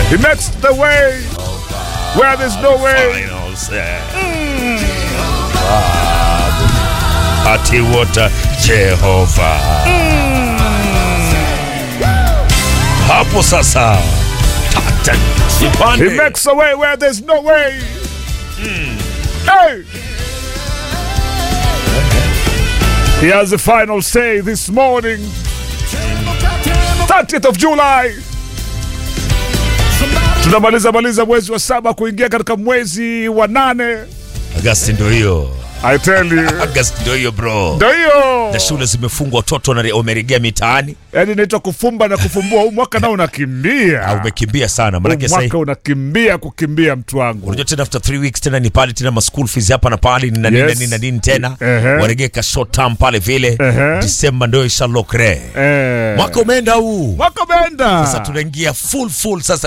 He makes the way where there's no way. Final say. Ati wota Jehova. Hapo sasa. Tata. He Ipande. makes a way where there's no way. Hey! He has the final say this morning, 30th of July. Tunamaliza maliza mwezi wa saba kuingia katika mwezi wa nane. Agasti ndio hiyo. I tell you. Agasti ndio hiyo bro. Ndio hiyo. Na shule zimefungwa, watoto wana- wameregea mitaani. Yaani inaitwa kufumba na kufumbua. Huu mwaka nao unakimbia. Ah, umekimbia sana Huu maanake sasa mwaka unakimbia kukimbia mtu wangu. unajua tena after three weeks tena ni pale tena ma school fees hapa na pale ni na nini na Yes. nini na nini tena Ehe. waregeka short term pale vile Ehe. Disemba ndio ishalokre Eh. mwaka umeenda huu Mwaka umeenda. sasa tunaingia full full sasa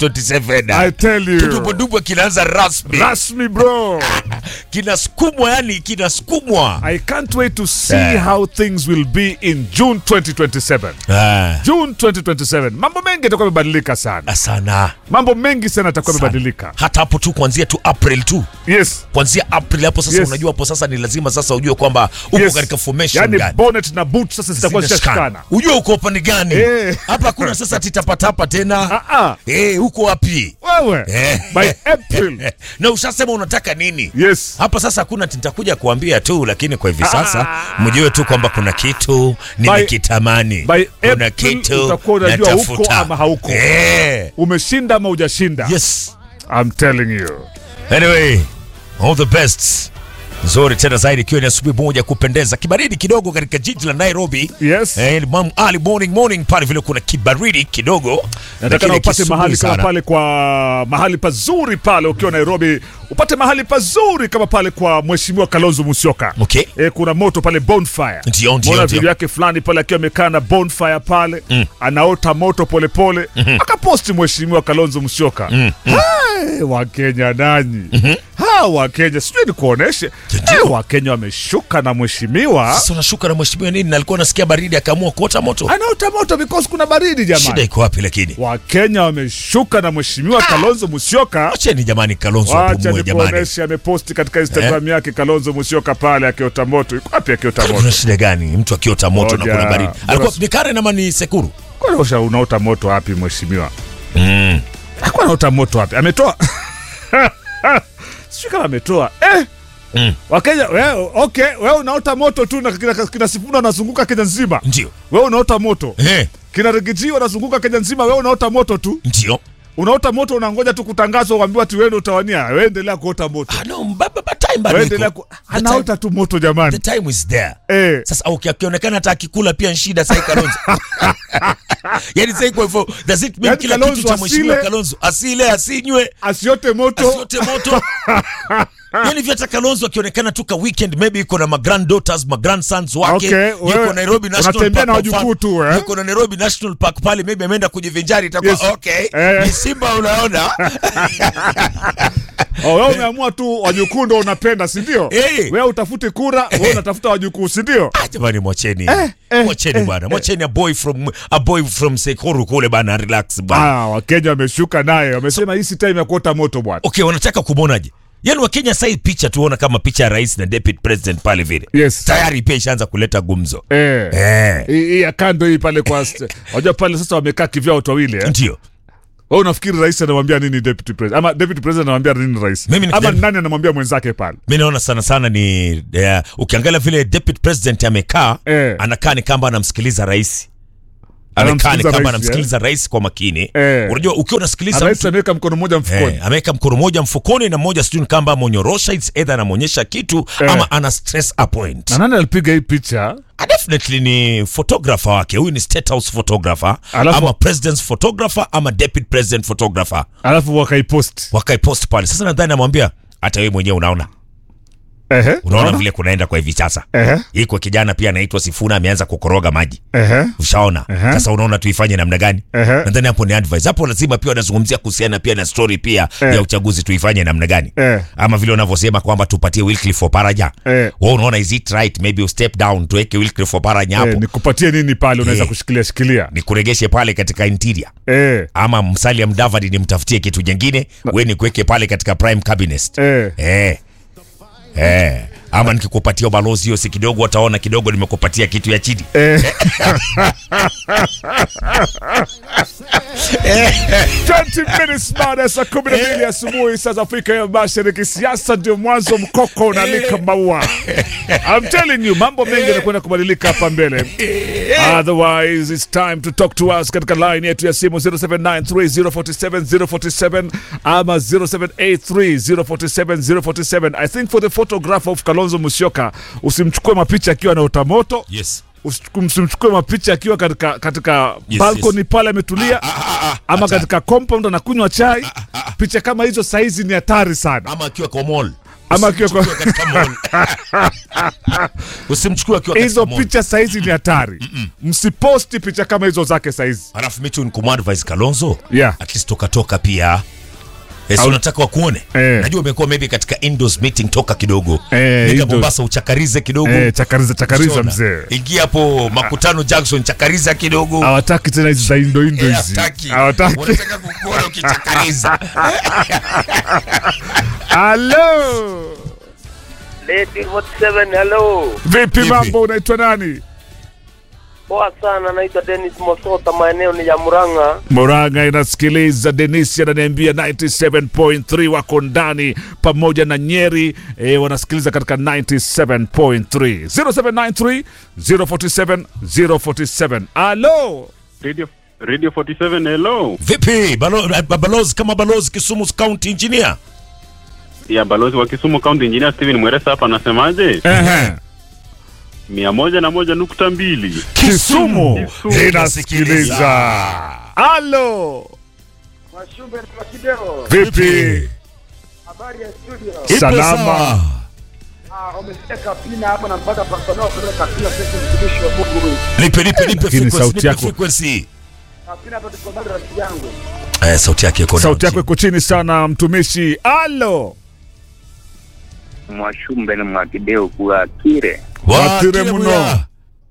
2027 I tell you. kidubudubwe kinaanza rasmi Rasmi bro. kinasukumwa yani kinasukumwa I can't wait to see Eh. how things will be in June 2027. Ah, June 2027. Mambo mengi yatakuwa yamebadilika sana. sana Mambo mengi sana yatakuwa Sana. yamebadilika. hata hapo tu kuanzia tu April tu Yes. kuanzia April hapo sasa Yes. unajua hapo sasa ni lazima sasa ujue kwamba uko Yes. katika formation yani gani bonnet na boot sasa zitakuwa Zinashikana. zitashikana. Ujue uko upande gani? Eh. Hapa hakuna sasa titapatapa tena. Ah ah. Eh, uko wapi? Wewe. Eh. By April. Na ushasema unataka nini? Yes. Hapa sasa hakuna nitakuja kuambia tu, lakini kwa hivi sasa mjue tu kwamba kuna kitu nimekitamani, by kuna April kitu utakuwa unajua natafuta. uko ama hauko. Eh. Umeshinda ama hujashinda? Yes. I'm telling you. Anyway, all the best. Nzuri tena zaidi ikiwa ni asubuhi moja kupendeza, kibaridi kidogo katika jiji la Nairobi. Yes. Eh, mam- early morning morning pale vile kuna kibaridi kidogo. Nataka lakini na upate kisubuhi mahali kama sana. pale kwa mahali pazuri pale ukiwa Nairobi, upate mahali pazuri kama pale kwa Mheshimiwa Kalonzo Musyoka. Okay. E, kuna moto pale bonfire. Ndio, ndio, Mbona ndio. video yake fulani pale akiwa amekaa na bonfire pale anaota moto polepole akaposti Mheshimiwa Kalonzo Musyoka. Hai, Wakenya nanyi ha Wakenya sijui ni kuoneshe Ndio. Eh, Wakenya wameshuka na mheshimiwa Sasa unashuka na mheshimiwa nini? Na alikuwa anasikia baridi akaamua kuota moto. anaota moto because kuna baridi Shida jamani. iko wapi lakini? Wakenya wameshuka na mheshimiwa Kalonzo Musyoka. Acheni jamani Kalonzo Wacha apumue jamani. nikuoneshe, ameposti katika Instagram yake Kalonzo Musyoka pale akiota moto. Iko wapi akiota moto? Kuna shida gani? Mtu akiota moto na Ngoja. kuna baridi. Bora- Alikuwa ni Karen ama ni Sekuru? Kwani usha unaota moto wapi mheshimiwa? Mm. Hakuwa anaota moto wapi? Ametoa sijui kama ametoa eh. Mm. Wakenya wewe, okay, wewe unaota moto tu na kina, kina Sifuna anazunguka Kenya nzima. Ndio. Wewe unaota moto. Eh, Kina Rigiji wanazunguka Kenya nzima, wewe unaota moto tu. ndio. Unaota moto unangoja tu kutangazwa uambiwa ati wewe ndio utawania. Wewe endelea kuota moto. Ah, no, ba- ba- ba- time bado Wewe iko. endelea ku... The anaota tu moto The jamani. time is there. Eh. Sasa uki- akionekana hata akikula pia ni shida sasa Kalonzo. Yaani sasa kwa hivyo does it mean Yaani kila Kalonzo kitu cha mheshimiwa asile- Kalonzo asile asinywe Asiote moto. asiote moto. Yaani vya hata Kalonzo akionekana tu ka weekend maybe yuko na ma granddaughters, ma grandsons wake. Okay, yuko wewe Nairobi National unatembea Park. na kwa wajukuu mfano. tu, eh? Yuko na Nairobi National Park pale maybe ameenda kujivinjari itakuwa Yes. okay. Eh. Ni Simba unaona? Oh, wewe umeamua tu wajukuu ndo unapenda, si ndio? Eh. Wewe utafute kura, wewe unatafuta wajukuu, si ndio? Ah, jamani mwacheni. eh, Mwacheni eh, bwana. Mwacheni a boy from a boy from Sekuru kule bana relax bwana. Ah, Wakenya wameshuka naye, wamesema hii si time ya kuota moto bwana. Okay, wanataka kumwonaje? Yaani Wakenya sasa hii picha tuona kama picha ya rais na deputy president pale vile. Yes. Tayari pia ishaanza kuleta gumzo. Eh. Eh. Hii hii ya kando hii pale kwa st- wajua pale sasa wamekaa kivyao watu wawili eh? Ndio. Wewe unafikiri rais anamwambia nini deputy president? Ama deputy president anamwambia nini rais? Mimi ni Ama kijana- nani anamwambia mwenzake pale? Mimi naona sana sana ni eh, ukiangalia vile deputy president amekaa Eh. anakaa ni kama anamsikiliza rais. Amekaa ni Anamsikiliza kama rais, anamsikiliza rais kwa makini. Eh. Unajua ukiwa unasikiliza Rais mtu ameweka mkono mmoja mfukoni. Eh, ameweka mkono moja mfukoni na moja sijui ni kama amonyorosha it's either anamwonyesha kitu Eh. ama ana stress a point. Na nani alipiga hii picha? Ah, definitely ni photographer wake huyu ni state house photographer Alafu- ama president's photographer ama deputy president photographer Alafu wakaipost. wakaipost pale sasa nadhani amwambia hata wewe mwenyewe unaona Ehe, unaona unaona? vile kunaenda kwa hivi sasa Ehe, iko kijana pia anaitwa Sifuna ameanza kukoroga maji ehe, ushaona Ehe. sasa unaona tuifanye namna gani Ehe. nadhani hapo ni advice hapo lazima pia wanazungumzia kuhusiana pia na story pia Eh. ya uchaguzi tuifanye namna gani Eh. ama vile unavyosema kwamba tupatie Wycliffe Oparaja Eh. wewe unaona is it right maybe you step down tuweke Wycliffe Oparaja hapo eh, nikupatie nini pale unaweza Eh. kushikilia shikilia nikuregeshe pale katika interior eh, ama Musalia Mudavadi nimtafutie kitu jingine we nikuweke pale katika prime cabinet eh. eh. Eh. ama nikikupatia ubalozi hiyo si kidogo wataona kidogo nimekupatia kitu ya chini Eh. 20 minutes baada ya saa kumi na mbili asubuhi saa za Afrika ya Mashariki. Siasa ndio mwanzo, mkoko unalika maua. I'm telling you, mambo mengi yanakwenda kubadilika hapa mbele. Otherwise it's time to talk to us katika line yetu ya simu 0793047047 ama 0783047047. I think for the photograph of Kalonzo Musyoka, usimchukue mapicha akiwa na utamoto yes Usichu- msimchukue mapicha akiwa katika katika Yes, balcony yes. pale ametulia ama katika compound anakunywa chai. Picha kama hizo saizi ni hatari sana. ama akiwa kwa mall Ama akiwa kwa- Usimchukue katika mall usimchukue akiwa katika Hizo mall. picha saizi ni hatari. Msiposti picha kama hizo zake saizi. Alafu mitu nikumadvise Kalonzo Yeah. at least toka toka pia Eh, si Au- unataka wakuone Eh. najua umekuwa maybe katika indoors meeting toka kidogo Eh, Nenda indoors. Mombasa uchakarize kidogo Eh, chakariza chakariza Usiona? mzee. ingia hapo makutano Jackson chakariza kidogo Hawataki tena hizi za indo indo Eh, hizi. hataki. Hawataki. wanataka kukuona ukichakariza Hello. Lady 47 hello. Vipi Vipi? mambo unaitwa nani? Poa sana, naitwa Dennis Mosota, maeneo ni ya Murang'a. Moranga inasikiliza. Denisi ananiambia 97.3 wako ndani pamoja na Nyeri e, wanasikiliza katika 97.3 0793 047 047. Alo, Radio, Radio 47 hello. vipi Balo, eh, balozi kama balozi Kisumu County Engineer Ya balozi wa Kisumu County Engineer Steven Mweresa hapa anasemaje? ehe, mia moja na moja nukta mbili. Kisumu Kisumu. inasikiliza. Alo, Mashumbe na Kideo. vipi? Habari ya studio. Ipo Salama. sawa. Ah, umesikia pina hapo na mpaka personal kwa pina sasa mtumishi wa Mungu. nipe nipe nipe Lakini frequency sauti nipe yako- frequency Pina hapo tuko mbele rafiki yangu. eh sauti yake iko Sauti down. yako iko chini sana mtumishi. Alo, Mwashumbe na Mwakideo kuwa kire Watire Watire mno. muya.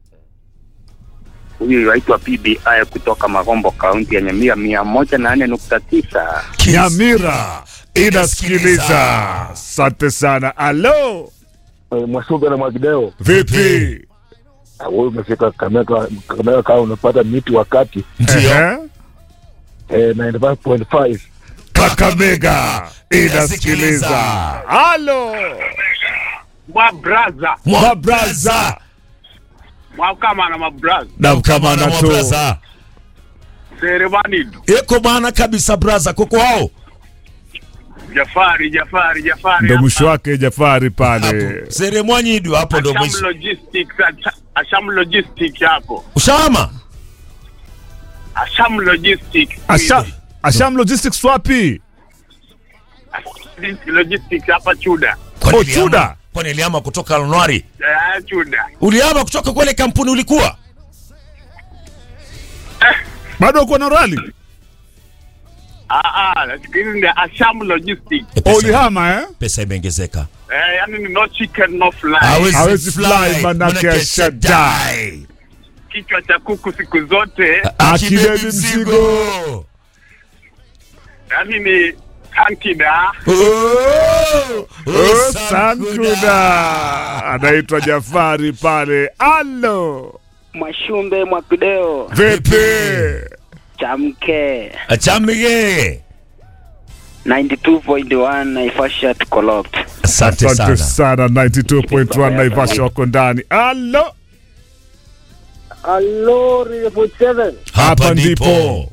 huyu yaitwa PBI kutoka Magombo kaunti ya Nyamira mia moja na nne nukta tisa. Kiss. Nyamira inasikiliza. Asante sana. Alo, Mwasumbe na Mwakideo, vipi? wewe umefika Kakamega, Kakamega kama unapata miti wakati Ndio. Ehe. eh, 95.5 Kakamega inasikiliza. Halo Mwa braza, mabraza mwa kama na mabraza. namkamana Mwa tu braza. Seremani, Eko bana kabisa braza koko hao. Jafari, Jafari, Jafari. ndo mwisho wake Jafari pale. Hapo. Seremwanyidu hapo ndo Asham mwisho. Logistics, Acha- Asham Logistics hapo. Ushama? Asham Logistics. Asha, Asham Logistics wapi? Asham Logistics hapa Chuda. Kwani Oh, uliama- Chuda. Kwani uliama kutoka Januari? Eh, Chuda. Uliama kutoka kwele kampuni ulikuwa? Bado uko na rali? Ah, ah, siku hizi ni Asham Logistics. E, Oh, pesa, ulihama eh? pesa imeongezeka. Eh, yani ni no chicken no fly. Hawezi fly, manake ashadai. Kichwa cha kuku siku zote, Akibebi mzigo. yani ni tankida. Oh, Oh, Sankuda anaitwa Jafari pale. Alo, Mwashumbe Mwakideo vipi? chamke Achamige. 92.1 Naivasha tuko locked. Asante Asante sana. sana 92.1 Naivasha wako ndani. Alo, Hello, Radio 47. hapa ndipo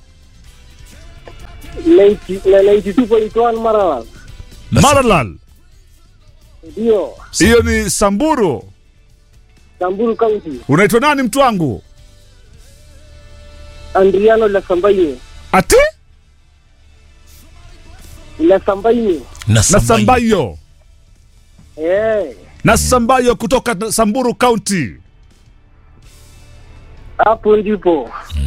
90 na 92.1 Maralal. Maralal. Ndio, Hiyo ni Samburu. Samburu County. Unaitwa nani mtu wangu? Andriano la Sambaini. Ati La Sambaini. Na na Sambai. Sambayo. Eh, na Sambayo kutoka Samburu County hapo ndipo.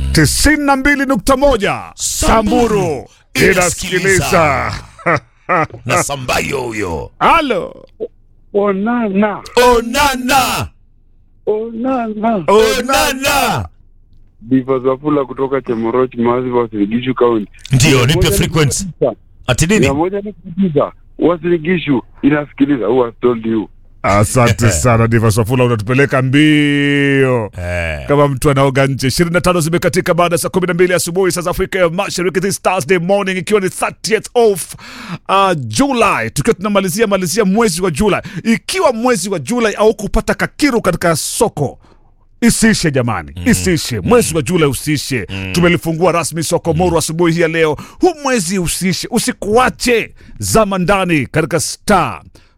92.1 Samburu inasikiliza. na sambayo huyo Halo, Onana, onana onana. onana Diva Zafula kutoka Chemoroch, Massive Wasiligishu County. ndio nipe frequency ati nini Mia moja ni kabisa. Wasiligishu inasikiliza. Who has told you? asante sana Diva Swafula, unatupeleka mbio eh, kama mtu anaoga nje. 25 zimekatika baada ya saa 12 asubuhi saa za Afrika ya Mashariki, this Thursday morning, ikiwa ni 30th of uh, July, tukiwa tunamalizia malizia mwezi wa Julai. Ikiwa mwezi wa Julai au kupata kakiru katika soko isiishe jamani, isiishe mwezi wa Julai usiishe. Tumelifungua rasmi soko Moro asubuhi hii ya leo. Huu mwezi usiishe, usikuache. Zama ndani katika star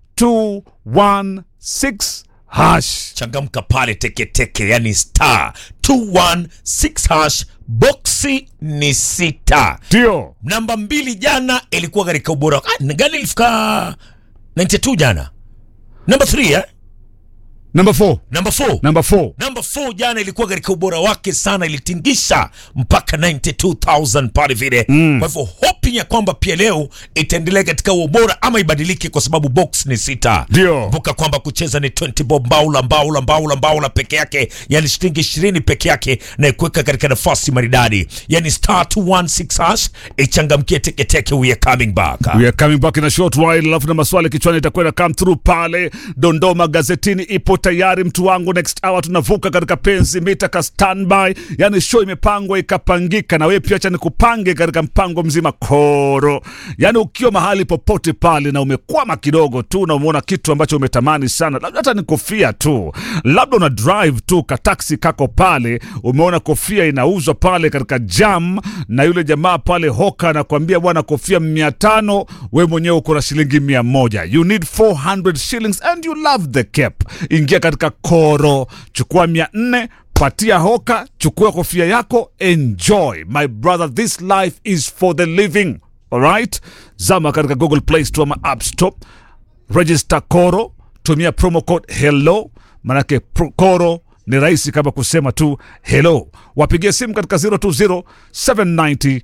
216 hash changamka pale teketeke yani star 216 hash boksi ni sita ndio namba mbili jana ilikuwa katika ubora ah, ni gani ilifika 92 jana namba 3 eh? namba 4 namba 4 namba 4 namba 4 jana ilikuwa katika ubora wake sana ilitingisha mpaka 92000 pale vile mm. kwa hivyo hoping ya kwamba pia leo itaendelea katika ubora ama ibadilike kwa sababu box ni sita Ndio. kumbuka kwamba kucheza ni 20 bob mbaula mbaula mbaula mbaula peke yake yani shilingi 20 peke yake na kuweka katika nafasi maridadi yani star 216 hash ichangamkie teketeke we are coming back We are coming back in a short while, alafu na maswali kichwani itakwenda come through pale. Dondoo magazetini ipo tayari, mtu wangu. Next hour tunavuka katika penzi mita ka standby, yani show imepangwa ikapangika, na wewe pia acha nikupange katika mpango mzima koro. Yani ukiwa mahali popote pale na umekwama kidogo tu na umeona kitu ambacho umetamani sana, labda hata ni kofia tu, labda una drive tu ka taxi kako pale, umeona kofia inauzwa pale katika jam, na yule jamaa pale hoka anakuambia bwana, kofia mia tano, we mwenyewe uko na shilingi mia moja. You need 400 shillings and you love the cap. Ingia katika koro, chukua mia nne patia hoka, chukua kofia yako, enjoy my brother, this life is for the living. Alright, zama katika Google Play Store ama App Store, register koro, tumia promo code hello, manake pro, koro ni rahisi kama kusema tu hello. Wapigie simu katika 020 790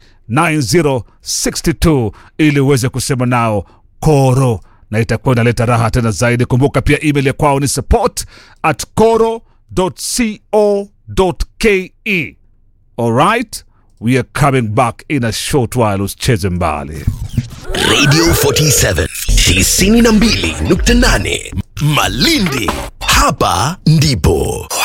9062 ili uweze kusema nao koro na itakuwa inaleta raha tena zaidi. Kumbuka pia email ya kwao ni support at koro.co.ke. Alright, we are coming back in a short while. Usicheze mbali. Radio 47 92.8 Malindi, hapa ndipo